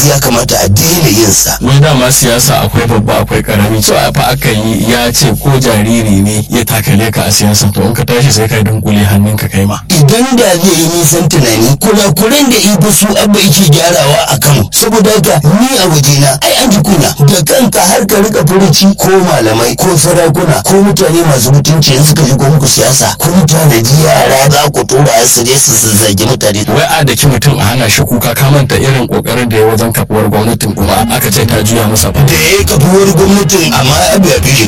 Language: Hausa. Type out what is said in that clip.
ya kamata a daina yin sa wai dama siyasa akwai babba akwai karami cewa fa aka yi ya ce ko jariri ne ya takale ka a siyasa to in ka tashi sai ka dunkule hannunka kai ma idan da zai yi nisan tunani kurakuren da ibu su abba yake gyarawa a kano saboda haka ni a wajena ai an ji kuna da kanka har ka rika furuci ko malamai ko sarakuna ko mutane masu mutunci in suka shigo muku siyasa kun tanaji yara za ku tura su je su zazzage mutane wai a daki mutum a hana shi kuka ka manta irin kokarin da ya wajen kafuwar gwamnatin kuma aka ce ta juya masa fa da ya kafuwar gwamnatin amma abu ya fi